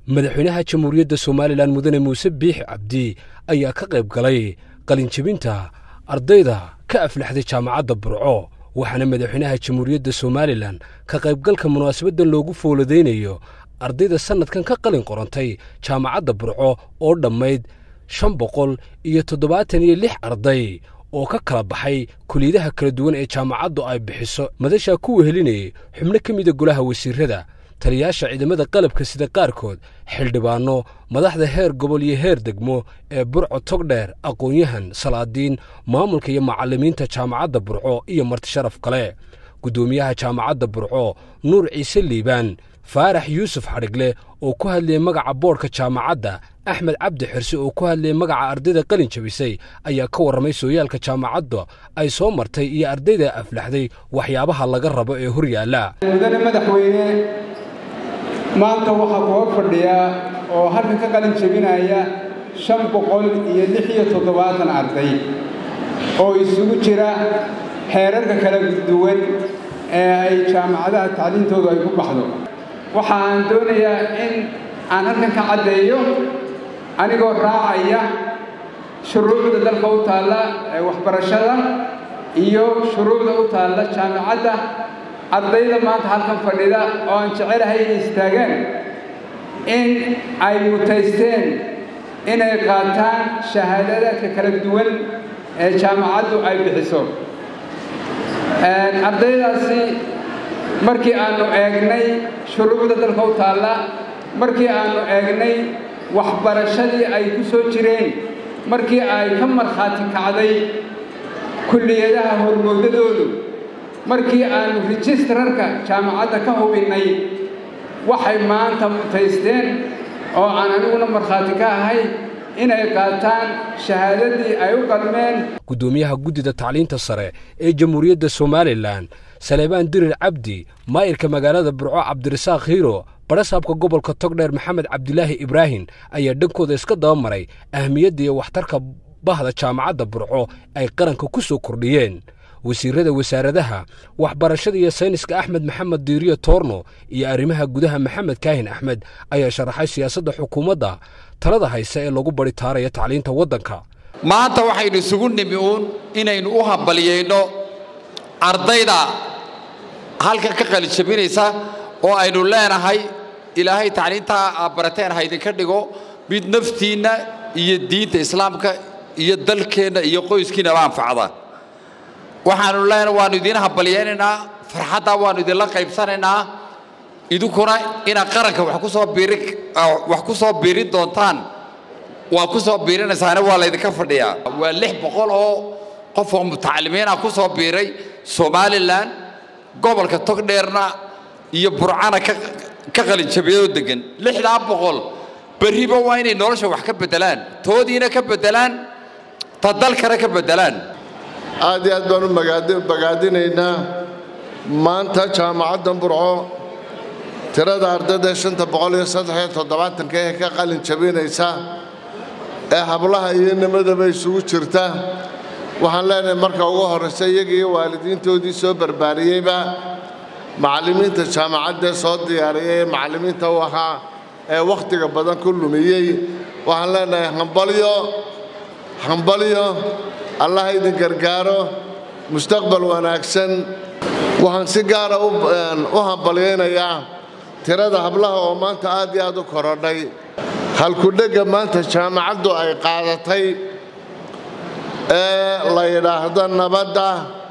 madaxweynaha jamhuuriyadda somalilan mudane muuse biixi cabdi ayaa ka qayb galay qalinjebinta ardayda ka aflaxday jaamacadda burco waxaana madaxweynaha jamhuuriyadda somalilan ka qaybgalka munaasabaddan loogu fooladaynayo ardayda sannadkan ka qalin qorantay jaamacadda burco oo dhammayd shan boqol iyo toddobaatan iyo lix arday oo ka kala baxay kuliyadaha kala duwan ee jaamacaddu ay bixiso madashaa ku wehelinayay xubno ka mida golaha wasiirrada taliyaasha ciidamada qalabka sida qaarkood xildhibaanno madaxda heer gobol iyo heer degmo ee burco togdheer aqoon-yahan salaadiin maamulka iyo macallimiinta jaamacadda burco iyo martisharaf kale guddoomiyaha jaamacadda burco nuur ciise liibaan faarax yuusuf xadhigle oo ku hadlayay magaca boodhka jaamacadda axmed cabdi xirse oo ku hadlayay magaca ardayda qalin jabisay ayaa ka warramay sooyaalka jaamacadda ay soo martay iyo ardayda aflaxday waxyaabaha laga rabo ee hor yaalla mudane madaxweyne maanta waxaa kuga fadhiya oo halkan ka qalin jebinaya shan boqol iyo lix iyo toddobaatan arday oo isugu jira xeerarka kala duwan ee ay jaamacadaha tacliintoodu ay ku baxdo waxa aan doonayaa in aan halkan ka caddeeyo anigoo raacaya shuruucda dalka u taalla ee waxbarashada iyo shuruucda u taalla jaamacadda ardayda maanta halkan fadhida oo aan jecelahay inay istaagaan in ay mutaysteen inay qaataan shahaadadaadka kala duwan ee jaamacaddu ay bixiso ardaydaasi markii aannu eegnay shuruucda dalka u taalla markii aannu eegnay waxbarashadii ay ku soo jireen markii ay ka markhaati kacday kulliyadaha hormoodadoodu markii aannu rijistararka jaamacadda ka hubinnay waxay maanta mutaysteen oo aan aniguna markhaati ka ahay inay qaataan shahaadadii ay u qalmeen guddoomiyaha guddida tacliinta sare ee jamhuuriyadda somalilan saleebaan dirir cabdi maayirka magaalada burco cabdirasaaq hiiro barasaabka gobolka togdheer maxamed cabdilaahi ibraahim ayaa dhankooda iska daba maray ahmiyadda iyo waxtarka bahda jaamacadda burco ay qaranka ku soo kordhiyeen wasiirrada wasaaradaha waxbarashada iyo sayniska axmed maxamed diiriyo toorno iyo arrimaha gudaha maxamed kaahin axmed ayaa sharaxay siyaasadda xukuumadda talada hayse ee lagu baritaaraya tacliinta waddanka maanta waxaynu isugu nimi uun inaynu u hambaliyayno ardayda halkan ka qalijabinaysa oo aynu leenahay ilaahay tacliintaa aad barateen ha idinka dhigo mid naftiinna iyo diinta islaamka iyo dalkeenna iyo qoyskiinnaba anfacda waxaanu leenahay waannu idiin hambalyaynaynaa farxaddaa waannu idinla qaybsanaynaa idinkuna inaad qaranka wax ku soo biiri wax ku soo biirin doontaan waa ku soo biirinaysaana waa laydinka fadhiyaa waa lix boqol oo qof oo mutacalimiina ku soo biiray somalilan gobolka togdheerna iyo burcana ka qalinjabiyadoo degan lixdaa boqol berriba waa inay nolosha wax ka beddelaan toodiina ka beddelaan ta dalkana ka beddelaan aad iyo aad baan u bagaadinaynaa maanta jaamacadda burco tirada ardayda shanta boqol iyo saddexiyo toddobaatanka ee ka qalin jabinaysa ee hablaha iyo nimadaba isugu jirta waxaan leenahay marka ugu horraysa iyaga iyo waalidiintoodii soo barbaariyeyba macallimiinta jaamacaddae soo diyaariyay ee macallimiinta u ahaa ee wakhtiga badan ku lumiyey waxaan leenahay hambalyo hambalyo allaha idin gargaaro mustaqbal wanaagsan waxaan si gaara u hambalyaynayaa tirada hablaha oo maanta aad iyo aad u korodhay halkudhegga maanta jaamacaddu ay qaadatay ee la yidhaahdo nabadda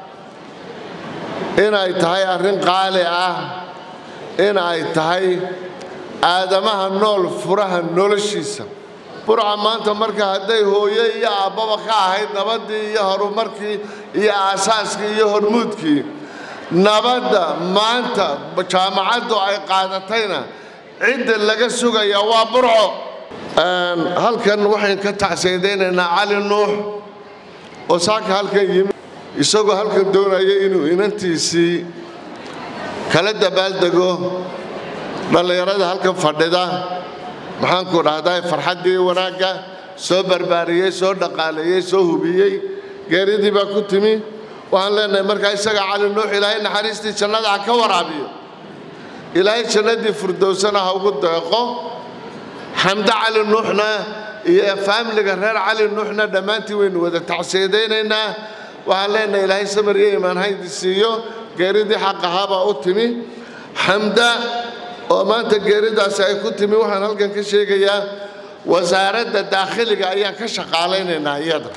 inay tahay arrin qaali ah in ay tahay aadamaha nool furaha noloshiisa burca maanta marka hadday hooye iyo aabbaba ka ahayd nabaddii iyo horumarkii iyo aasaaskii iyo hormuudkii nabadda maanta jaamacaddu ay qaadatayna cidda laga sugaya waa burco halkan waxayn ka tacsayadaynaynaa cali nuux oo saaka halkan yimi isagoo halkan doonaya inuu inantiisii kala dabaaldego dhallinyarada halkan fadhida maxaanku dhahdaa farxaddii wanaagga soo barbaariyey soo dhaqaaleeyey soo hubiyey geeridii baa ku timi waxaan leenahay markaa isaga cali nuux ilaahay naxariistii jannada ha ka waraabiyo ilaahay jannadii furdowsana ha ugu deeqo xamde cali nuuxna iyo faamiliga reer cali nuuxna dhammaantii waynu wada tacsiyadaynaynaa waxaan leenahay ilaahay samir iyo imaan haydi siiyo geeridii xaq ahaabaa u timi xamda oo maanta geeridaasi ay ku timi waxaan halkan ka sheegayaa wasaaradda daakhiliga ayaan ka shaqaalaynaynaa iyada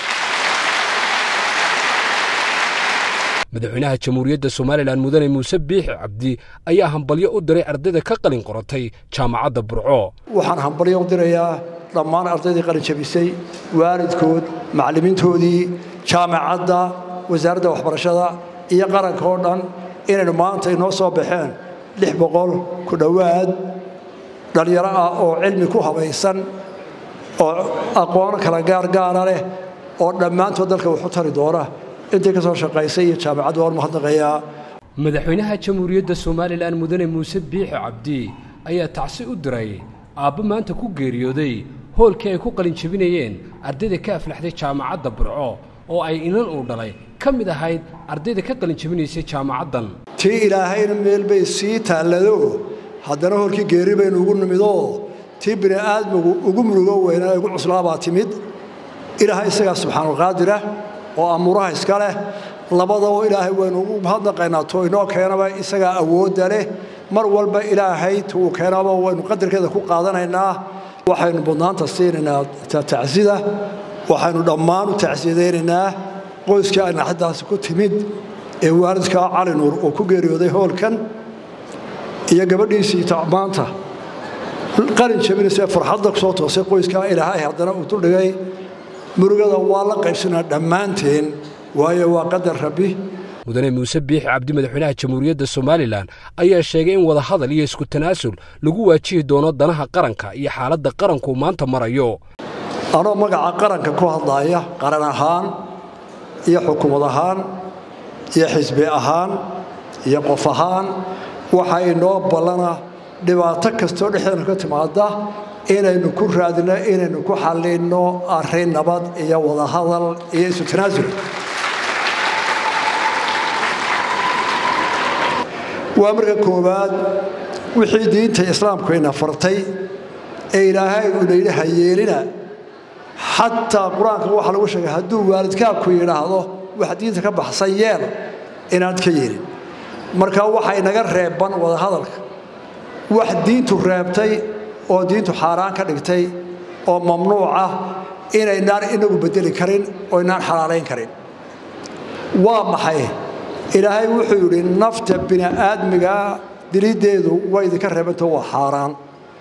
madaxweynaha jamhuuriyadda somalilan mudane muuse biixi cabdi ayaa hambalyo u diray ardayda ka qalin qoratay jaamacadda burco waxaan hambalyo u dirayaa dhammaan ardaydii qalin jabisay waalidkood macallimiintoodii jaamacadda wasaaradda waxbarashada iyo qaranka oo dhan inaynu maanta inoo soo baxeen lix boqol ku dhowaad dhallinyaro ah oo cilmi ku habaysan oo aqoon kala gaargaara leh oo dhammaantood dalka waxu tari doona intii ka soo shaqaysay iyo jaamacaddu waan mahadnaqayaa madaxweynaha jamhuuriyadda somalilan mudane muuse biixi cabdi ayaa tacsi u diray aabbo maanta ku geeriyooday hoolkii ay ku qalin jebinayeen ardayda ka aflaxday jaamacadda burco oo ay inan uu dhalay ka mid ahayd ardayda ka qalin jebinaysay jaamacaddan tii ilaahayna meel bay sii taallado haddana hoolkii geeri baynu ugu nimidoo tii bini aadmigu ugu murugo weynaa ugu cuslaabaa timid ilaahay isagaa subxaanulqaadira oo amuuraha iska leh labadaba ilaahay waynu ugu mahadnaqaynaa to inoo keenaba isagaa awoodda leh mar walba ilaahay tuu keenaba waynu qadarkeeda ku qaadanaynaa waxaynu budnaanta siinaynaa tacsida waxaynu dhammaan u tacsiyadaynaynaa qoyskii ay naxadaasi ku timid ee waalidkaa cali nuur uu ku geeriyooday hoolkan iyo gabadhiisii maanta qalin jabinaysa farxadda kusoo toosay qoyskaa ilaahay haddana uu duldhigay murugada waa la qaybsanaa dhammaanteen waayo waa qadar rabbi mudane muuse biixi cabdi madaxweynaha jamhuuriyadda somalilan ayaa sheegay in wadahadal iyo isku tanaasul lagu waajihi doono danaha qaranka iyo xaaladda qaranku maanta marayo anoo magaca qaranka ku hadlaaya qaran ahaan iyo xukuumad ahaan iyo xisbi ahaan iyo qof ahaan waxaa inoo ballana dhibaato kastoo dhexdeena ka timaada inaynu ku raadino inaynu ku xallinno arrin nabad iyo wadahadal iyo isu tanaasul waa marka koowaad wixii diinta islaamku ina fartay ee ilaahay uuna yidhi hayeelina xataa qur-aanka waxaa lagu sheegay hadduu waalidkaa ku yidhaahdo wax diinta ka baxsan yeel inaad ka yeelin marka waxa inaga reeban wadahadalka wax diintu reebtay oo diintu xaaraan ka dhigtay oo mamnuuc ah inaynaan inagu bedeli karin oo inaan xalaalayn karin waa maxay ilaahay wuxuu yidhi nafta bini'aadmiga diliddeedu way idinka reebanta waa xaaraan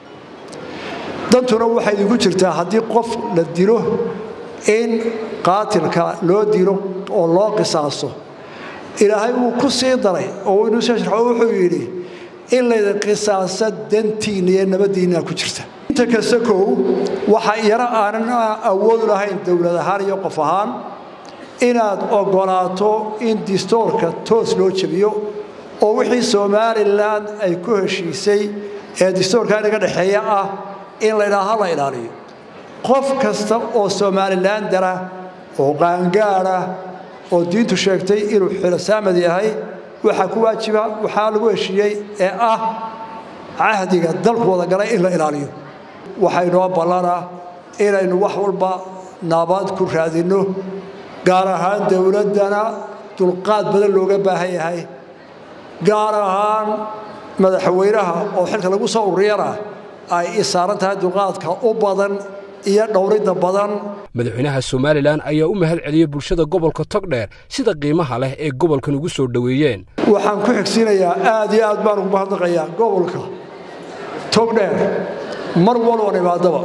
dantuna waxay idinku jirtaa haddii qof la dilo in qaatilka loo dilo oo loo qisaaso ilaahay wuu ku sii daray oo inuu soo sharxo wuxuu yidhi in laydin qisaasa dantiinna iyo nabaddiinna ku jirta inta kasta kow waxa iyana aanan awood lahayn dowlad ahaan iyo qof ahaan inaad oggolaato in distoorka toos loo jebiyo oo wixii somalilan ay ku heshiisay ee distoorka inaga dhexeeya ah in laydhaaha la ilaaliyo qof kasta oo somalilan dara oo qaangaada oo diintu sheegtay inuu xilosaamad yahay waxaa ku waajiba waxaa lagu heshiiyey ee ah cahdiga dalku wada galay in la ilaaliyo waxaynoo ballanaa inaynu wax walba nabad ku raadinno gaar ahaan dowladdana dulqaad badan looga baahan yahay gaar ahaan madaxweynaha oo xilka lagu soo ururiyana ay isaaran tahay dulqaadka u badan iyo dhowridda badan madaxweynaha somalilan ayaa u mahad celiyey bulshada gobolka togdheer sida qiimaha leh ee gobolkan ugu soo dhoweeyeen waxaan ku xigsiinayaa aad iyo aad baan ugu mahadnaqayaa gobolka togdheer mar walban imaadaba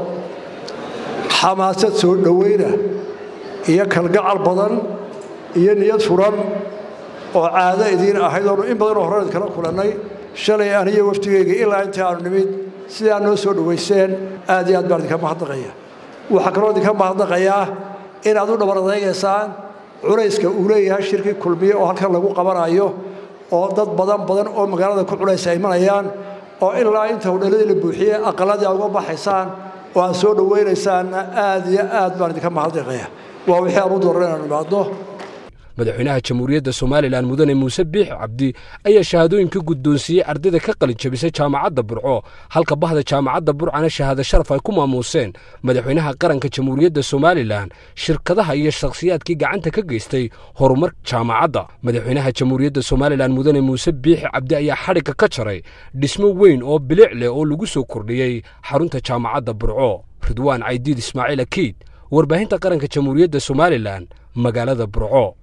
xamaasad soo dhoweyna iyo kalgacal badan iyo niyad furan oo caado idiin ahayd oonu in badanoo horreed kala kulannay shalay aniyo wafdigeyga ilaa intii aanu nimid sidaa noo soo dhowayseen aad iyo aad baan idinka mahadnaqaya waxaa kaloo idinka mahadnaqayaa inaad u dhabar adaygaysaan culayska uu leeyahay shirkii kulmiye oo halkan lagu qabanayo oo dad badan badan oo magaalada ku culaysa ay imanayaan oo ilaa inta hodhaladii la buuxiyey aqaladii aad uga baxaysaan oo aad soo dhowaynaysaan aad iyo aad baan idinka mahadnaqaya waa wixii aan u dooran inaan imaadno madaxweynaha jamhuuriyadda somalilan mudane muuse biix cabdi ayaa shahaadooyinka guddoonsiiyey ardayda ka qalin jabisay jaamacadda burco halka bahda jaamacadda burcana shahaado sharaf ay ku maamuuseen madaxweynaha qaranka jamhuuriyadda somalilan shirkadaha iyo shakhsiyaadkii gacanta ka geystay horumar jaamacadda madaxweynaha jamhuuriyadda somalilan mudane muuse biixi cabdi ayaa xadhigga ka jaray dhismo weyn oo bilic leh oo lagu soo kordhiyey xarunta jaamacadda burco ridwaan caydiid ismaaciil akiid warbaahinta qaranka jamhuuriyadda somalilan magaalada burco